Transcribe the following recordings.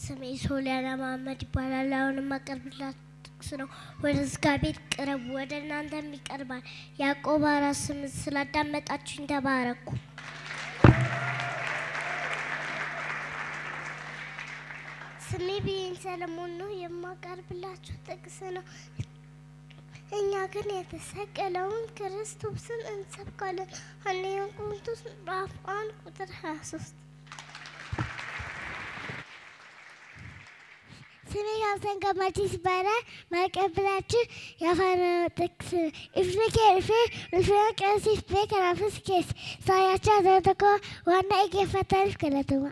ስሜ ሶሊያና መሀመድ ይባላል። አሁን የማቀርብላችሁ ጥቅስ ነው። ወደ ስጋ ቤት ቅረቡ፣ ወደ እናንተም ይቀርባል። ያዕቆብ አራት ስምንት ስላዳመጣችሁኝ ተባረኩ። ስሜ ብዬን ሰለሞን ነው። የማቀርብላችሁ ጥቅስ ነው። እኛ ግን የተሰቀለውን ክርስቶስን እንሰብካለን። አንደኛ ቆሮንቶስ ምዕራፍ አንድ ቁጥር ሀያ ሶስት ስሜ ሀሰን ገመቺስ ይባላል። ማቀብላችሁ የአፋን ጥቅስ ኢፍሪኬ ርፌ ርፌ ቀሲስ ቤ ከናፍስ ኬስ ሳያቻ ዘተኮ ዋና ኢጌፈታሪፍ ከለትማ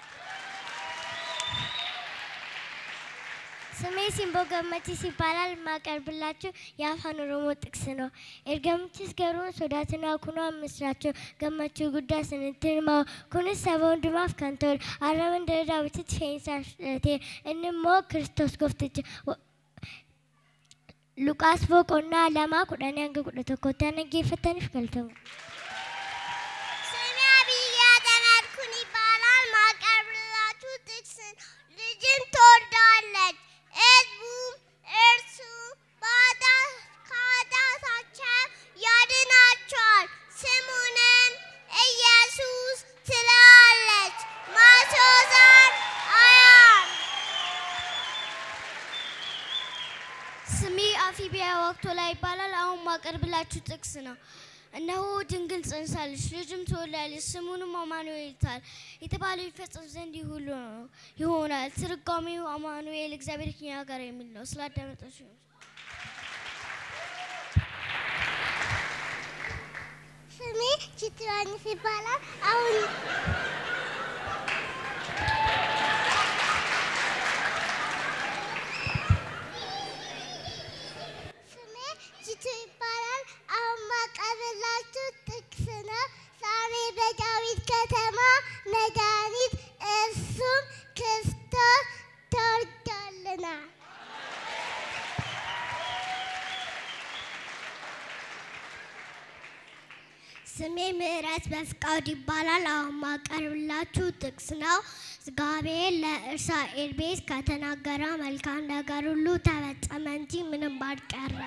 ስሜ ሲምቦ ገመቺስ ይባላል። የማቀርብላችሁ የአፋን ኦሮሞ ጥቅስ ነው። ኤርገምችስ ገሩን ሶዳትና ኩኖ ምስራቸው ገመቹ ጉዳ ስንትንማ ኩንስ ሰበ ወንድማፍ ከንቶል አረምን ደረዳ ብትት ፌንሳቴ እንሞ ክርስቶስ ጎፍትች ሉቃስ ቦቆና ለማ ቁዳኒ አንገ ቁደ tokkotti አነጌፈተንፍ ገልተሙ ስሜ አብያ ተናድኩን ይባላል። ማቀርብላችሁ ጥቅስ ልጅን ትወልዳለች፣ ሕዝቡም እርሱ በኃጢአት- ከኃጢአታቸው ያድናቸዋል፣ ስሙንም ኢየሱስ ትላለች። ማሶዛን አያም ስሜ አፊቢያ ወቅቶ ላይ ይባላል። አሁን ማቀርብላችሁ ጥቅስ ነው። እነሆ ድንግል ጸንሳለች፣ ልጅም ትወልዳለች፣ ስሙንም አማኑኤል ይሉታል። የተባለው ይፈጸም ዘንድ ይህ ሁሉ ነው ይሆናል። ትርጓሜው አማኑኤል እግዚአብሔር ከእኛ ጋር የሚል ነው። ስላዳመጣችሁ ስሜ ችትራኒስ ይባላል። አሁን ስሜ ጅቱ ይባላል። አሁን ማቀርብላችሁ ጥቅስ ነው። ዛሬ በዳዊት ከተማ መድኃኒት እርሱም ክርስቶስ ተወልዶልናል። ስሜ ምህረት በፍቃድ ይባላል። አሁን ማቀርብላችሁ ጥቅስ ነው። እግዚአብሔር ለእስራኤል ቤት ከተናገረ መልካም ነገር ሁሉ ተፈጸመ እንጂ ምንም አልቀረም።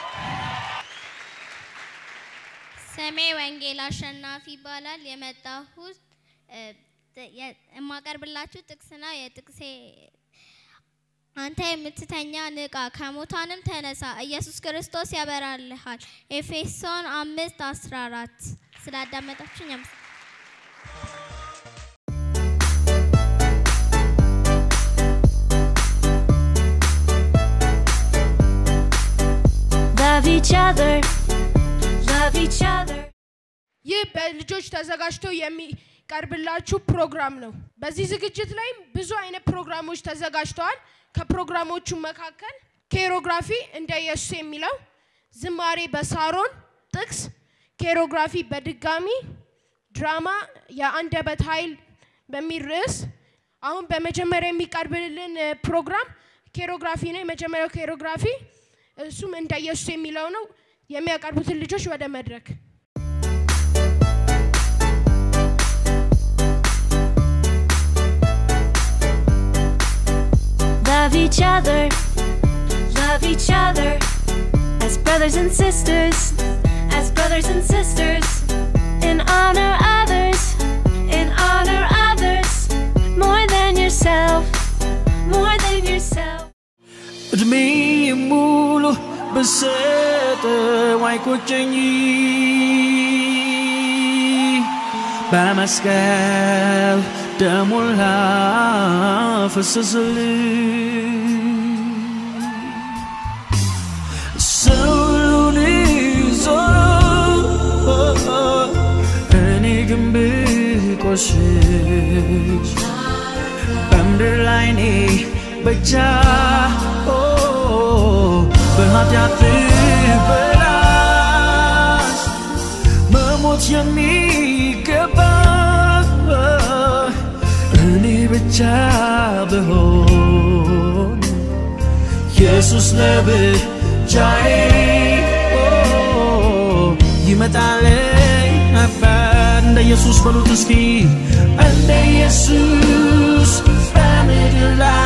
ስሜ ወንጌል አሸናፊ ይባላል። የመጣሁት እ፣ ጥ- የ- የማቀርብላችሁ ጥቅስ ነው። የጥቅሴ አንተ የምትተኛ ንቃ፣ ከሙታንም ተነሳ፣ ኢየሱስ ክርስቶስ ያበራልሃል። ኤፌሶን አምስት አስራ አራት ስላዳመጣችሁኝ አመሰግናለሁ። Love each other. Love each other. ይህ በልጆች ተዘጋጅቶ የሚቀርብላችሁ ፕሮግራም ነው። በዚህ ዝግጅት ላይ ብዙ አይነት ፕሮግራሞች ተዘጋጅተዋል። ከፕሮግራሞቹ መካከል ኬሮግራፊ እንደ ኢየሱስ የሚለው፣ ዝማሬ በሳሮን ጥቅስ፣ ኬሮግራፊ በድጋሚ፣ ድራማ የአንደበት ኃይል በሚል ርዕስ አሁን በመጀመሪያ የሚቀርብልን እ፣ ፕሮግራም ኬሮግራፊ ነው። የመጀመሪያው ኬሮግራፊ እሱም እንደ ኢየሱስ የሚለው ነው። የሚያቀርቡትን ልጆች ወደ መድረክ Love each other. Love each other. As brothers and sisters. As brothers and sisters. And honor others. And honor others. More than yourself. More than yourself. እድሜ ሙሉ ብሰጠው አይቆጨኝ በመስቀል ደሙን ላፈሰሰልኝ ሰውን ይዞ እኔ ግን ብቆሽሽ በምድር ላይ እኔ ብቻ ኦ፣ በኃጢአት በላሽ መሞት የሚገባ እኔ ብቻ ብሆን ኢየሱስ ለብቻዬ ኦ፣ ይመጣልኝ ነበር እንደ ኢየሱስ በሉት እስኪ እንደ ኢየሱስ በምድር ላይ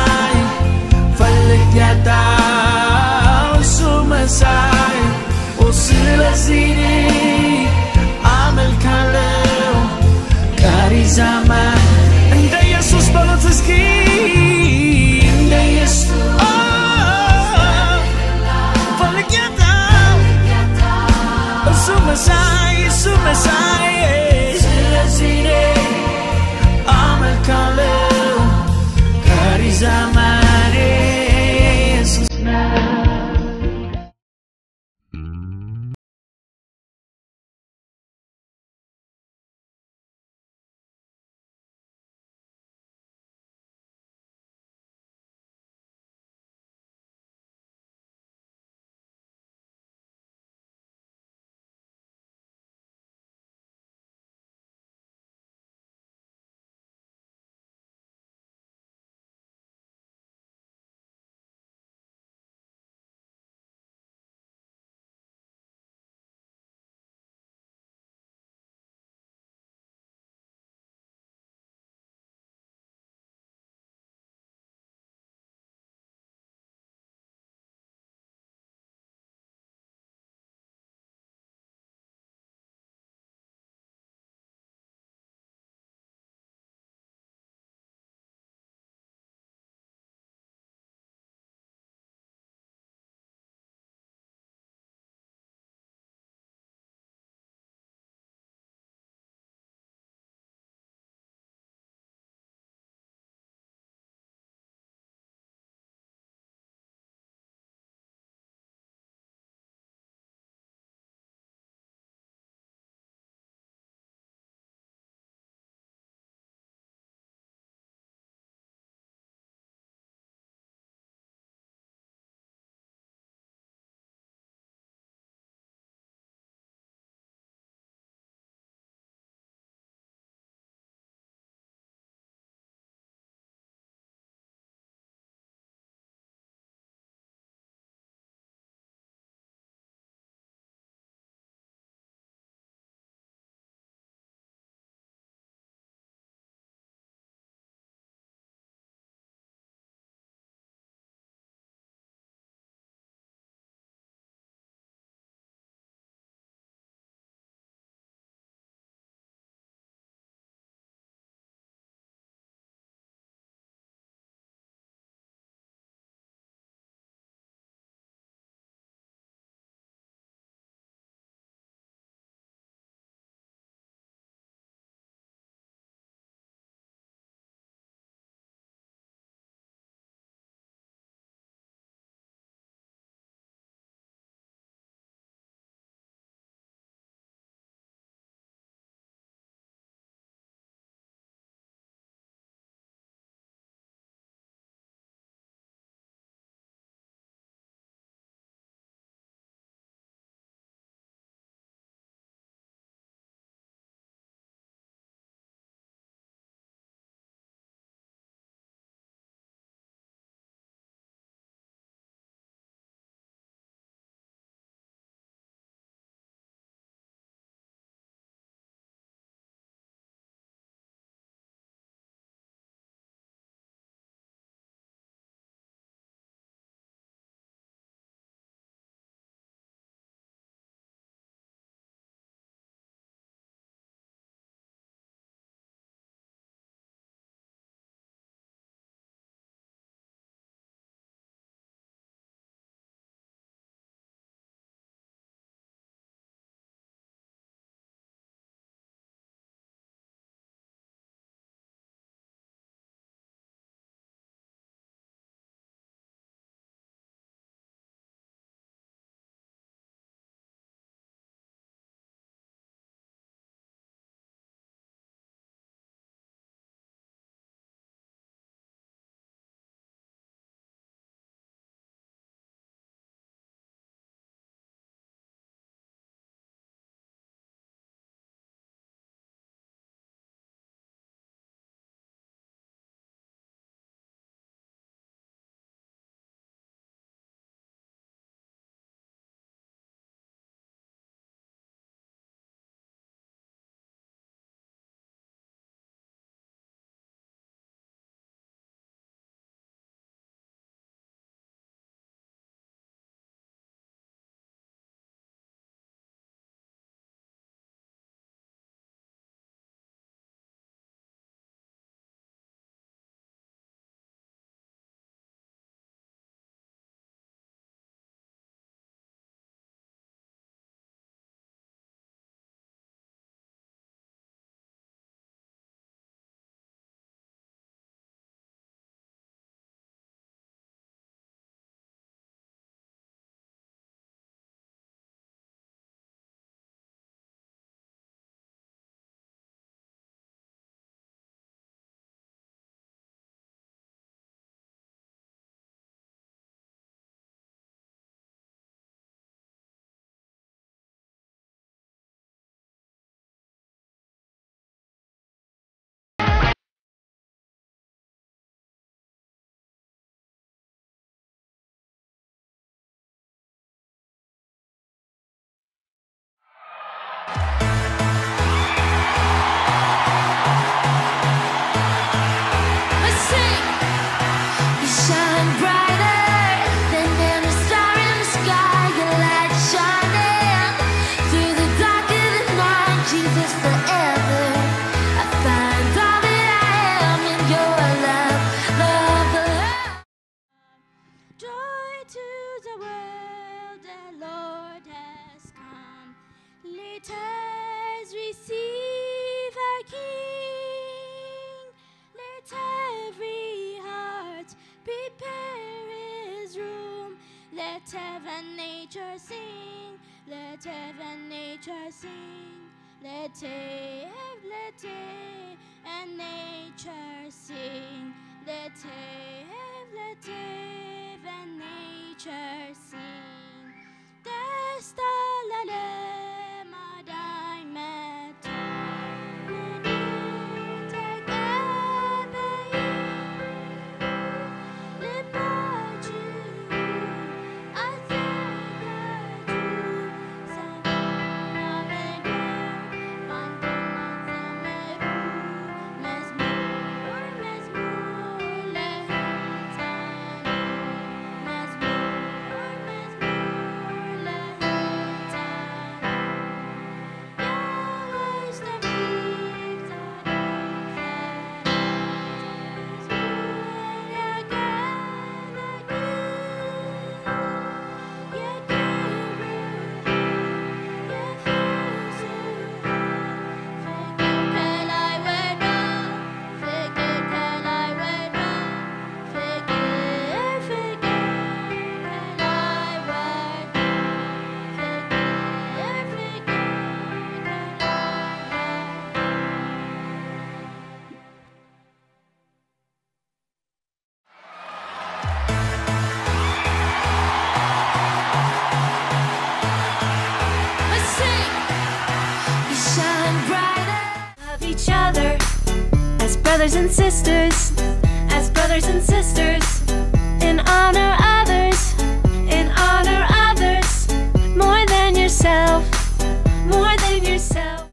Let heaven nature sing, let heaven nature sing, let have, let have, and nature sing, let have, let have, and nature sing. ደስታ ለዓለም አዳኝ መጥቶ ምድር ተቀበይ ልባችሁ አዘጋጁ ሰማይና ምድር በአንድነት ዘምሩ መዝሙር መዝሙር ለሕፃኑ መዝሙር መዝሙር ለሕፃኑ የወይስ ጠቢብ ጻድቅ We shine brighter. Love each other as brothers and sisters, as brothers and sisters. And honor others, and honor others more than yourself, more than yourself.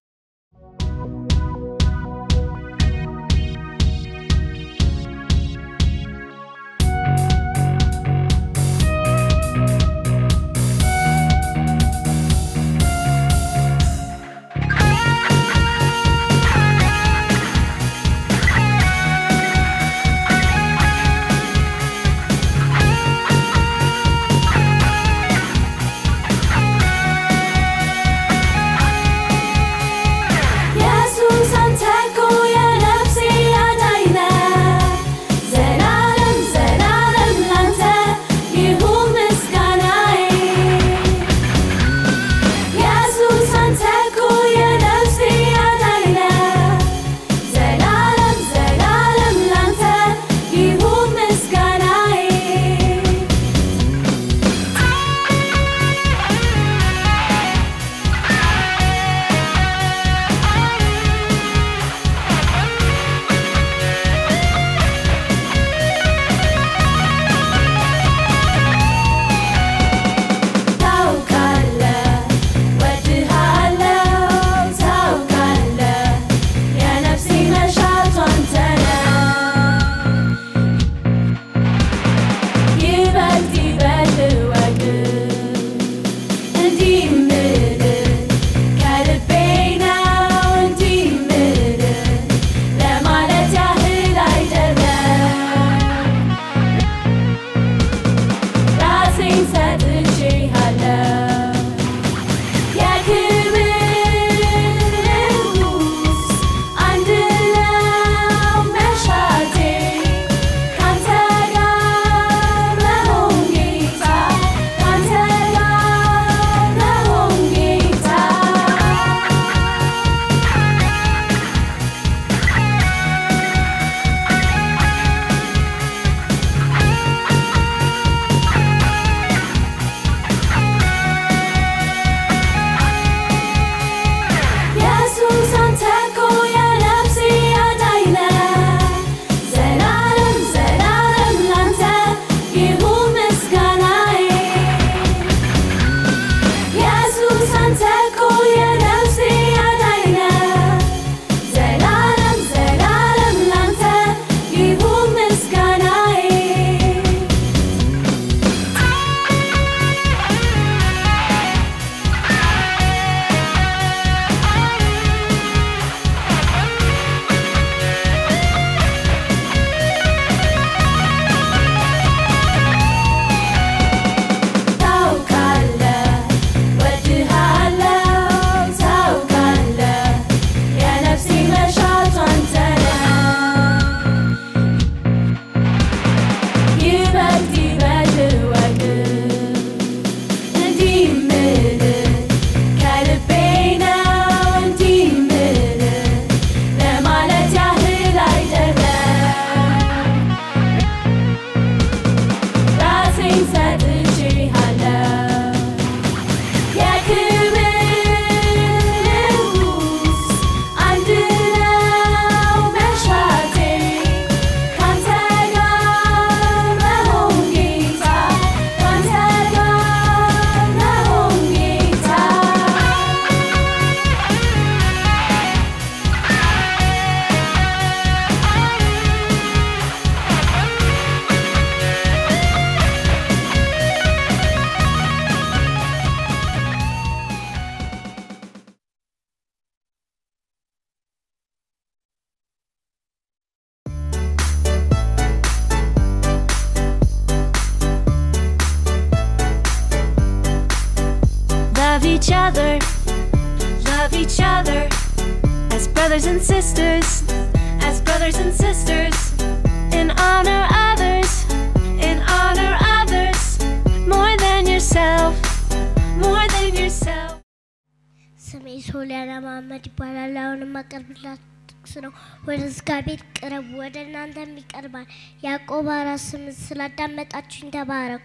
each other, love each other as brothers and sisters, as brothers and sisters, and honor others, and honor others more than yourself, more than yourself. ስሜ ሶሊያና መሀመድ ይባላል። አሁን የማቀርብላችሁ ጥቅስ ነው። ወደ ዝጋ ቤት ቅረቡ፣ ወደ እናንተም ይቀርባል። ያዕቆብ አራት ስምንት ስላዳመጣችሁኝ ተባረኩ።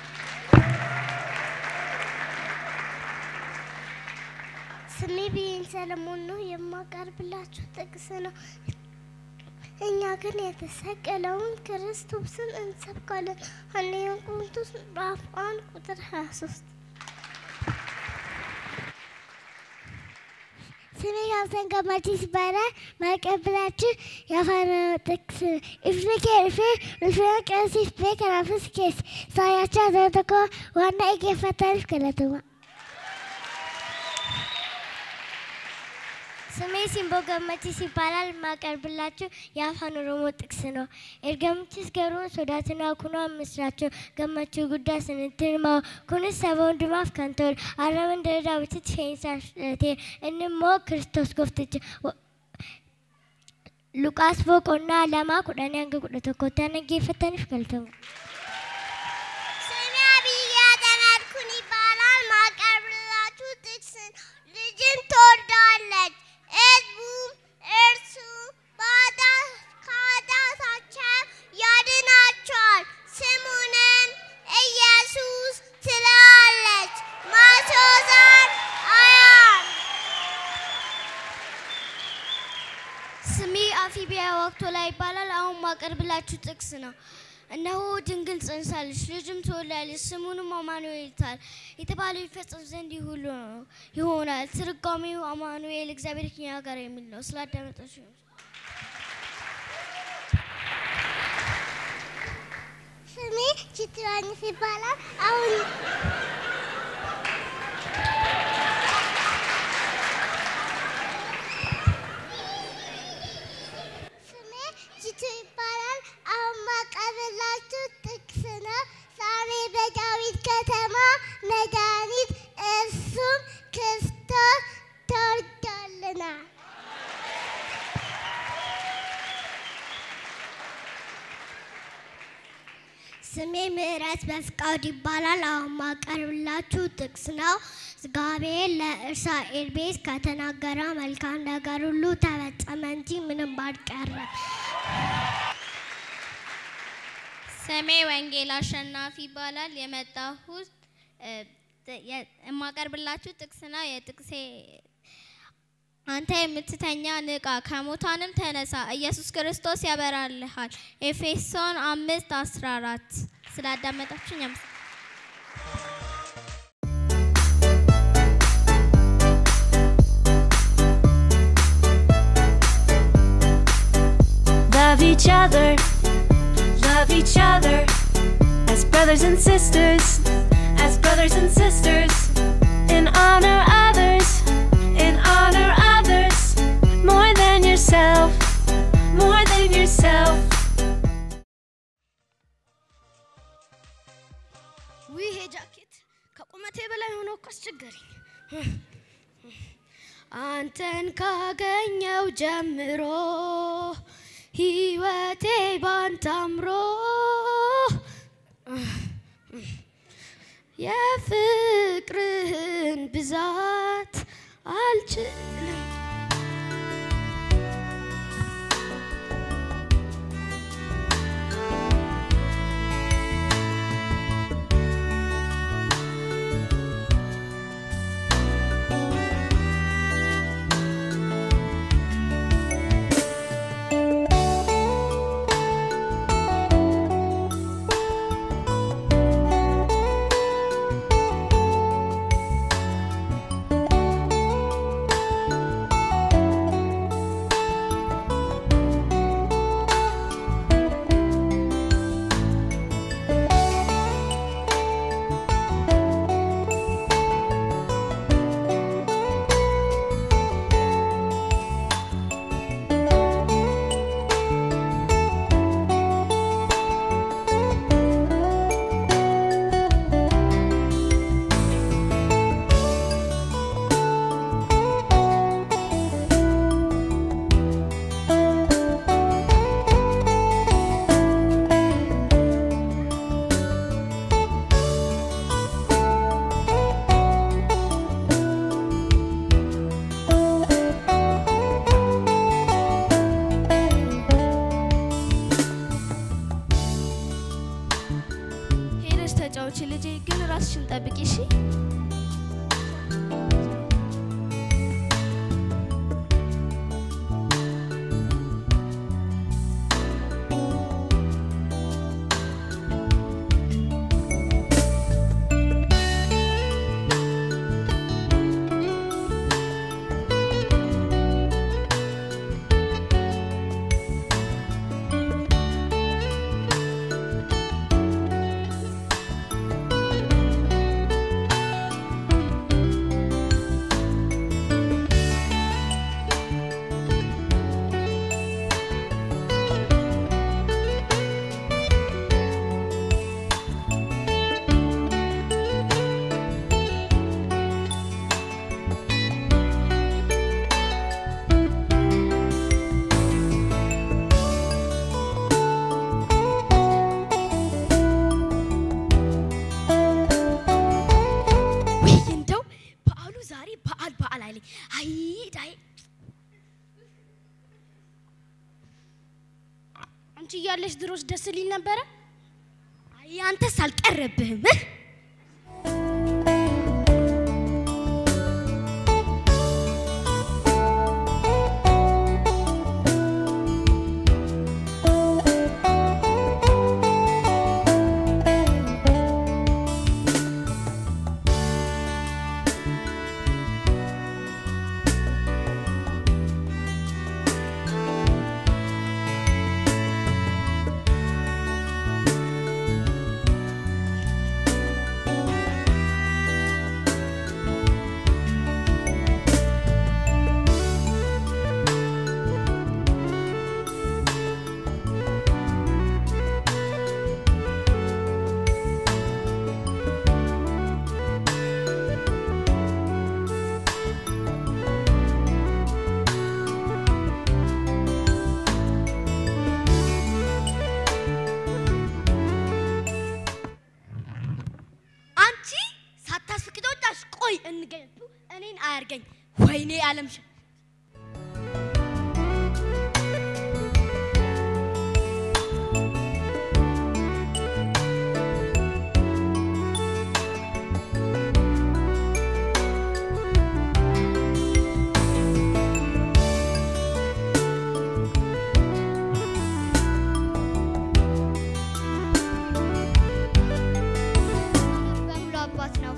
ስሜ ብዬን ሰለሞን ነው። የማቀርብላችሁ ጥቅስ ነው። እኛ ግን የተሰቀለውን ክርስቶስን እንሰብካለን። አንደኛ ቆሮንቶስ ምዕራፍ አንድ ቁጥር ሀያ ሶስት ስሜ ሀሰን ገማቺስ ይባላል። ማቀብላችሁ የአፋን ጥቅስ ኢፍሪኬ ርፌ ርፌ ቀሲፍ ቤ ከናፍስ ኬስ ሳያቻ ዘተኮ ዋና ኢጌፈታሪፍ ከለትማ ስሜ ሲምቦ ገመቺስ ይባላል። የማቀርብላችሁ የአፋን ኦሮሞ ጥቅስ ነው። ኤርገምችስ ገሩን ሶዳትና ኩኖ ምስራቸው ገመቹ ጉዳ ስንትንማ ኩንስ ሰበ ወንድማፍ ከንቶል አረምን ደረዳ ብትት ፌንሳቴ እንሞ ክርስቶስ ጎፍትች ሉቃስ ቦቆና ለማ ኩዳኔ አንገ ቁደ tokkotti አነጌፈተንፍ ገልተሙ ስሜ አብያ ተናድኩን ይባላል። ማቀርብላችሁ ጥቅስ ልጅን ትወልዳለች፣ ሕዝቡም እርሱ በኃጢአት- ከኃጢአታቸው ያድናቸዋል፣ ስሙንም ኢየሱስ ትላለች። ማቴዎስ አንድ ሃያ አንድ ስሜ አፊቢያ ወቅቶ ላይ ይባላል። አሁን ማቀርብላችሁ ጥቅስ ነው። እነሆ ድንግል ጸንሳለች፣ ልጅም ትወልዳለች፣ ስሙንም አማኑኤል ይሉታል። የተባለው ይፈጸም ዘንድ ይህ ሁሉ ነው ይሆናል። ትርጓሜው አማኑኤል እግዚአብሔር ከእኛ ጋር የሚል ነው። ስላዳመጣችሁ ስሜ ችትራንስ ይባላል። አሁን ስሜ ችቱ ይባላል። አሁን ማቀርብላችሁ ጥቅስ ነው። ዛሬ በዳዊት ከተማ መድኃኒት እርሱም ክርስቶስ ተወልዶልናል። ስሜ ምህረት በፍቃድ ይባላል። አሁን ማቀርብላችሁ ጥቅስ ነው። እግዚአብሔር ለእስራኤል ቤት ከተናገረ መልካም ነገር ሁሉ ተፈጸመ እንጂ ምንም አልቀረም። ስሜ ወንጌል አሸናፊ ይባላል። የመጣሁት እ፣ ጥ- የ- የማቀርብላችሁ ጥቅስ ነው። የጥቅሴ አንተ የምትተኛ ንቃ፣ ከሙታንም ተነሳ፣ ኢየሱስ ክርስቶስ ያበራልሃል። ኤፌሶን አምስት አስራ አራት ስላዳመጣችሁኝ አመሰግናለሁ። Love each other, love each other as brothers and sisters, as brothers and sisters, and honor others, and honor others more than yourself, more than yourself. ውይ ይሄ ጃኬት ከቁመቴ በላይ ሆኖ እኮ አስቸገረኝ። አንተን ካገኘው ጀምሮ ህይወቴ ባንተ አምሮ የፍቅርህን ብዛት አልችልም ተጫዎች ልጄ፣ ግን ራስሽን ጠብቂ እሺ። ውይ እንደው በዓሉ ዛሬ በዓል በዓል አይለኝ። አይ ዳይ አንቺ እያለሽ ድሮስ ደስ ሊል ነበረ። አይ አንተስ አልቀረብህም። እህ? አንቺ ሳታስፈቅጂ ወጣሽ። ቆይ እንገናኝ። እኔን አያርገኝ። ወይኔ አለምሽ በሙሉ አባት ነው።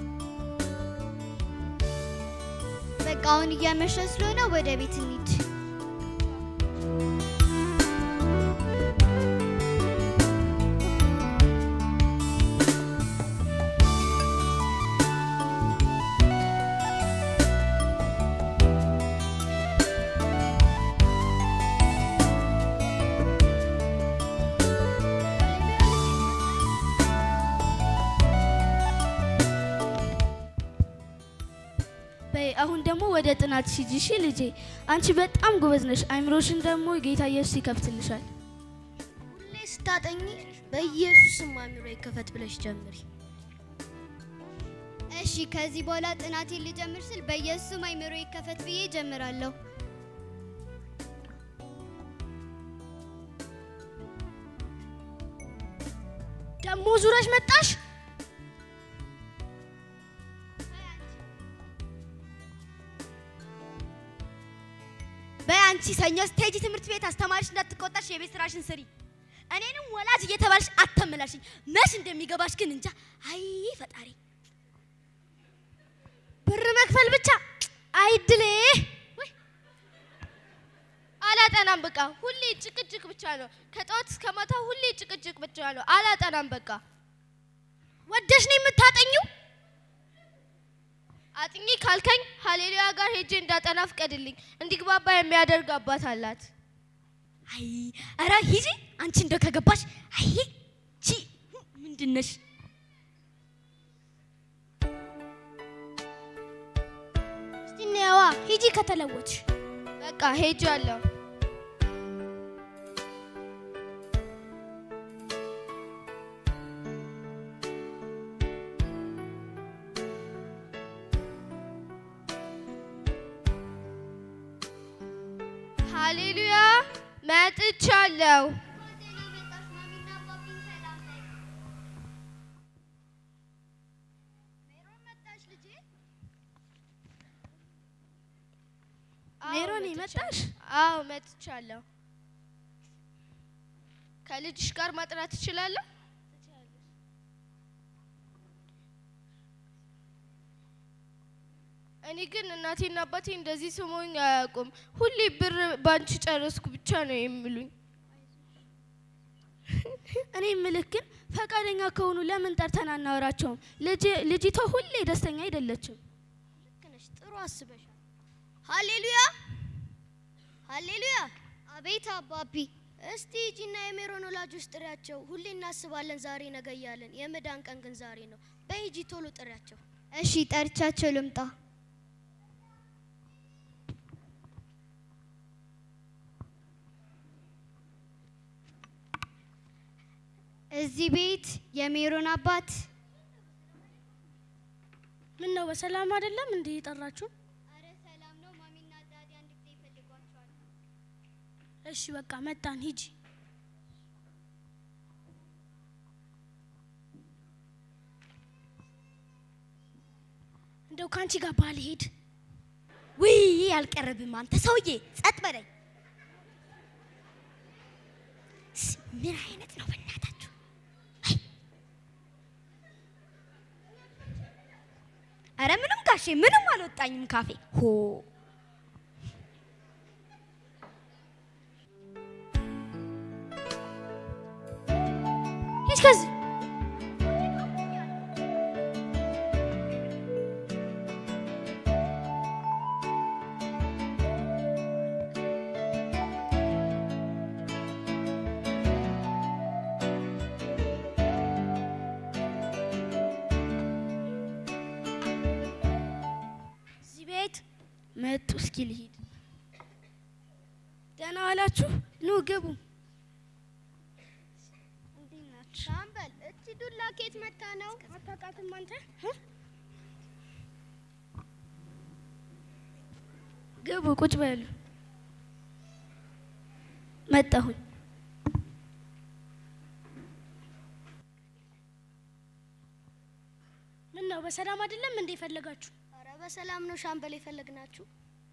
በቃ አሁን እያመሸ ስለሆነ ወደ ቤት እንሂድ። በይ አሁን ደግሞ ወደ ጥናት ሂጂ እሺ ልጄ። አንቺ በጣም ጎበዝ ነሽ። አይምሮሽን ደግሞ ጌታ ኢየሱስ ይከፍትልሻል። ሁሌ ስታጠኚ በኢየሱስ ስም አእምሮ ይከፈት ብለሽ ጀምሪ። እሺ፣ ከዚህ በኋላ ጥናቴን ልጀምር ስል በኢየሱስም አይምሮ ይከፈት ብዬ ጀምራለሁ። ደግሞ ዙረሽ መጣሽ። በይ አንቺ ሰኞ ስትሄጂ ትምህርት ቤት አስተማሪሽ እንዳትቆጣሽ የቤት ስራሽን ስሪ። እኔንም ወላጅ እየተባልሽ አተመላሽኝ። መች እንደሚገባሽ ግን እንጃ። አይ ፈጣሪ፣ ብር መክፈል ብቻ አይድሌ። አላጠናም በቃ ሁሌ ጭቅጭቅ ብቻ ነው። ከጠዋት እስከ ማታ ሁሌ ጭቅጭቅ ብቻ ነው። አላጠናም በቃ ወደሽ ነው የምታጠኘው? አጥኚ ካልከኝ ሀሌሉያ ጋር ሄጄ እንዳጠና ፍቀድልኝ። እንዲግባባ የሚያደርግ አባት አላት። አይ ኧረ ሂጂ አንቺ እንደው ከገባሽ። አይ ቺ ምንድን ነሽ? እስቲ ነዋ ሂጂ ከተለወጥሽ። በቃ ሄጄ አለሁ። ሃሌሉያ መጥቻለሁ። ማሚ መጣሽ? አዎ መጥቻለሁ። ከልጅሽ ጋር ማጥናት ትችላለህ? እኔ ግን እናቴና አባቴ እንደዚህ ስሞኝ አያውቁም። ሁሌ ብር ባንቺ ጨረስኩ ብቻ ነው የሚሉኝ። እኔ ምልክ ግን ፈቃደኛ ከሆኑ ለምን ጠርተን አናወራቸውም? ልጅ- ልጅቷ ሁሌ ደስተኛ አይደለችም። ልክ ነሽ፣ ጥሩ አስበሻል። ሃሌሉያ ሃሌሉያ። አቤት አባቢ። እስቲ ሂጂና የሜሮን ወላጆች ጥሪያቸው። ሁሌ እናስባለን ዛሬ ነገ እያለን፣ የመዳን ቀን ግን ዛሬ ነው። በይ ሂጂ ቶሎ ጥሪያቸው። እሺ ጠርቻቸው ልምጣ። እዚህ ቤት የሜሮን አባት ምን ነው በሰላም አይደለም እንዴ የጠራችሁ? አረ ሰላም ነው። ማሚና ዳዲ አንድ ጊዜ ይፈልጓቸዋል። እሺ በቃ መጣን፣ ሂጂ። እንደው ከአንቺ ጋር ባልሄድ ውይ አልቀረብም። አንተ ሰውዬ ጸጥ በለኝ። ስ- ምን አይነት ነው በእናታችሁ? አይ! አረ ምንም ጋሼ ምንም አልወጣኝም ካፌ ሆ ሂድ ከዚህ እዚህ ቤት መጡ። እስኪ ልሂድ። ደህና ዋላችሁ? ኑ ግቡ። እንዴት ናችሁ? ሻምበል፣ እቺ ዱላ ኬት መታ ነው? አታውቃትም አንተ? ግቡ፣ ቁጭ በሉ። መጣሁኝ። ምን ነው በሰላም አይደለም እንዴ ፈለጋችሁ? ኧረ በሰላም ነው ሻምበል የፈለግናችሁ።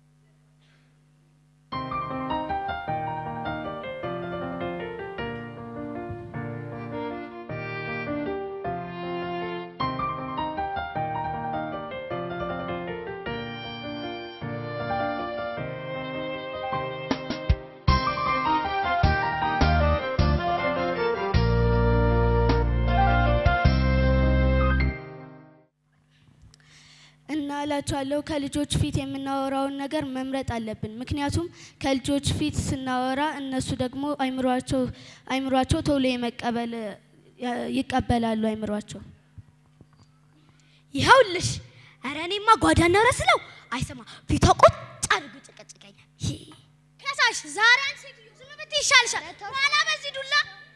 እና እላችኋለሁ ከልጆች ፊት የምናወራውን ነገር መምረጥ አለብን። ምክንያቱም ከልጆች ፊት ስናወራ እነሱ ደግሞ አይምሯቸው አይምሯቸው ቶሎ የመቀበል ያ- ይቀበላሉ አይምሯቸው። ይኸውልሽ፣ ኧረ እኔማ ጓዳና ረስለው አይሰማ ፊቷ ቁጭ አድርጎ ጨቀጭቀኛል። ከሳሽ ዛሬ አንድ ሴትዮ ዝም ብትይ ይሻልሻል። ኋላ በዚህ ዱላ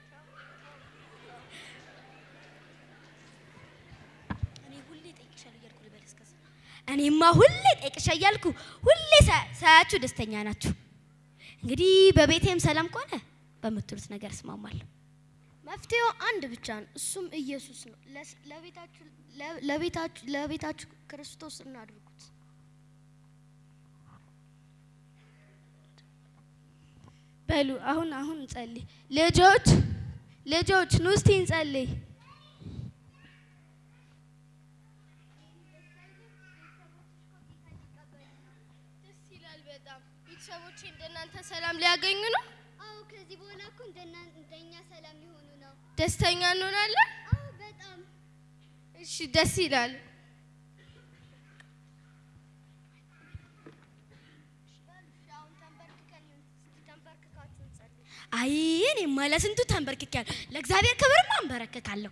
እኔ ሁሌ ጠይቅሻለሁ እያልኩ ልበል እስከዛ እኔማ ሁሌ ጠይቅሻ እያልኩ ሁሌ ሳ- ሳያችሁ ደስተኛ ናችሁ። እንግዲህ በቤቴም ሰላም ከሆነ በምትሉት ነገር እስማማለሁ። መፍትሄው አንድ ብቻ ነው፣ እሱም ኢየሱስ ነው። ለስ- ለቤታችሁ ለ- ለቤታችሁ ለቤታችሁ ክርስቶስ እናድርጉት። በሉ አሁን አሁን እንጸልይ። ልጆች ልጆች ኑ እስቲ እንጸልይ። ደስ ይላል በጣም። ቤተሰቦቼ እንደናንተ ሰላም ሊያገኙ ነው። አዎ ከዚህ በኋላ እኮ እንደና እንደኛ ሰላም ሊሆኑ ነው። ደስተኛ እንሆናለን። አዎ በጣም እሺ ደስ ይላል። አይ እኔማ ለስንቱ ተንበርክኬያለሁ። ለእግዚአብሔር ክብርማ አንበረከካለሁ።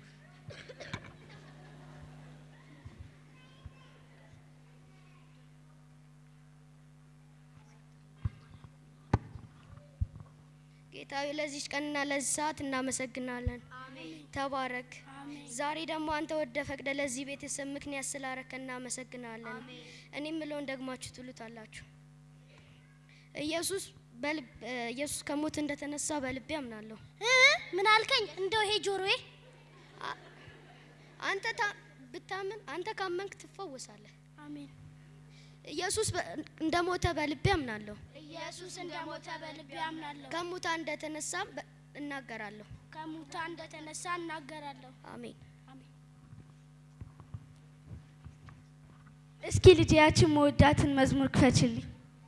ጌታዊ ለዚች ቀንና ለዚህ ሰዓት እናመሰግናለን። ተባረክ። ዛሬ ደግሞ አንተ ወደ ፈቅደ ለዚህ ቤተሰብ ምክንያት ስላረከ እናመሰግናለን። እኔ የምለውን ደግማችሁ ትሉታላችሁ። ኢየሱስ በልብ እ፣ ኢየሱስ ከሞት እንደተነሳ በልቤ አምናለሁ። ምን አልከኝ? እንደው ይሄ ጆሮዬ አንተ ታ- ብታምን አንተ ካመንክ ትፈወሳለህ። አሜን። ኢየሱስ በ- እንደሞተ በልቤ አምናለሁ። ኢየሱስ እንደሞተ በልቤ አምናለሁ። ከሙታን እንደተነሳም በ- እናገራለሁ። ከሙታን እንደተነሳ እናገራለሁ። አሜን። እስኪ ልጄ ያችን መወዳትን መዝሙር ክፈችልኝ።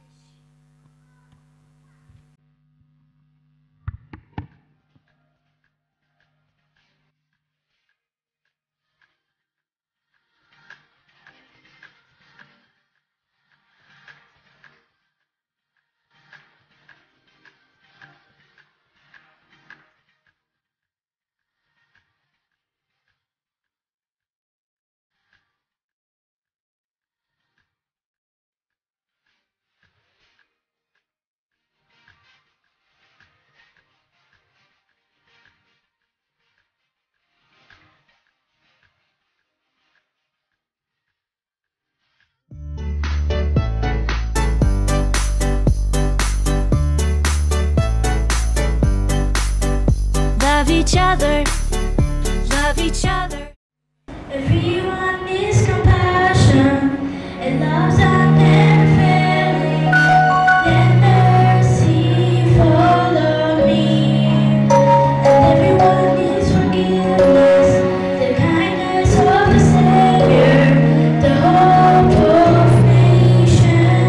Love each other, love each other. Everyone needs compassion and love's out there failing. Let mercy follow me. And everyone needs forgiveness, the kindness of the Savior, the hope of nations.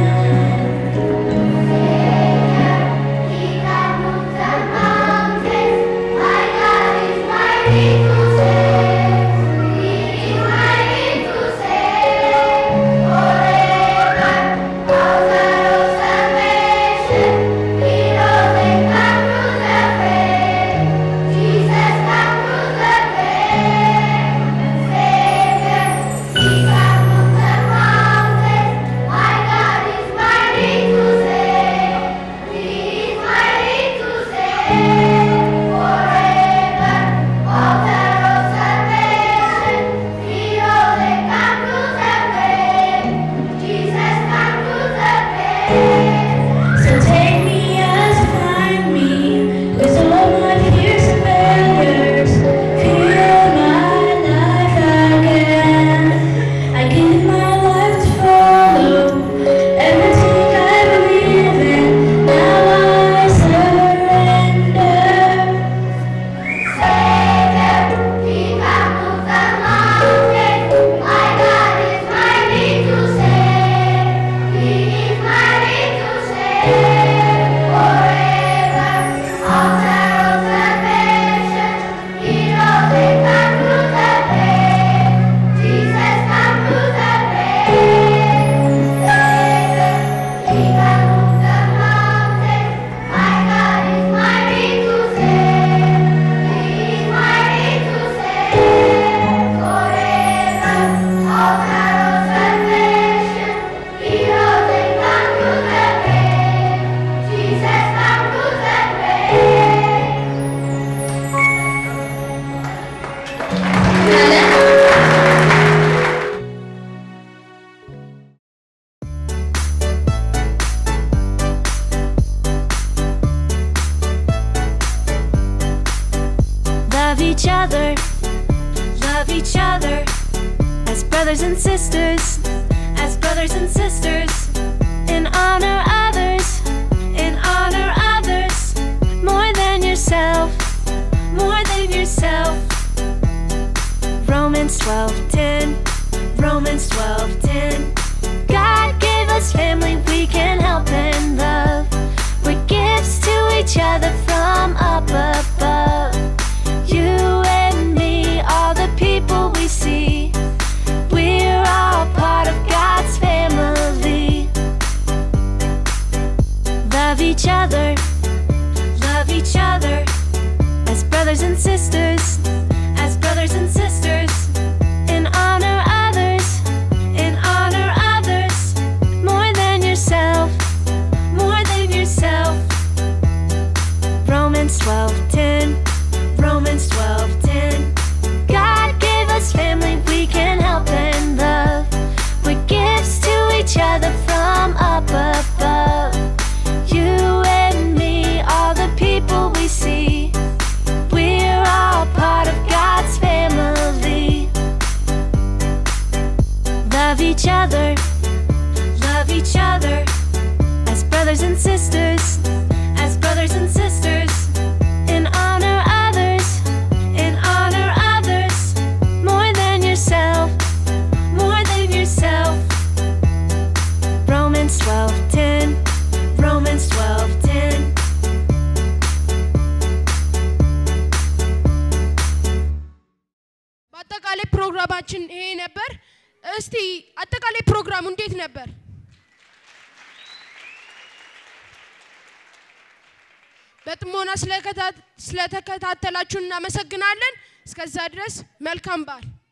He can move the mountains. My God is mighty to save. He is mighty to save forever. Author of salvation. He knows and can through the grave. Jesus can through the grave. Savior, He can move the mountains. My God is mighty to save. He is mighty to save forever. Author of salvation, He knows and can through the grave. Jesus can through the grave. So take me as find me with all my fears and failures. Fill my life again. I give my life to follow everything I believe in. Now I surrender. Savior, He can move the mountains. My God is mighty to save. He is mighty to save forever. Author of salvation, He knows and can through the grave. Jesus can through the grave. Savior, He can move the mountains. My God is mighty to save. He is mighty to save forever. Author of salvation, He knows and can through the grave. Jesus can through the grave. Love each other, love each other as brothers and sisters, as brothers and sisters. And honor others, and honor others more than yourself, more than yourself. Romans 12:10, Romans 12:10. God gave us family we can help and love. We're gifts to each other from up above. You and me, all the people we see. We're all part of God's family. Love each other, love each other as brothers and sisters, as brothers and sisters. And honor others, and honor others more than yourself, more than yourself. Romans 12:10, አጠቃላይ ፕሮግራማችን ይሄ ነበር። እስቲ አጠቃላይ ፕሮግራሙ እንዴት ነበር? በጥሞና ስለከታ- ስለተከታተላችሁ እናመሰግናለን። እስከዛ ድረስ መልካም በዓል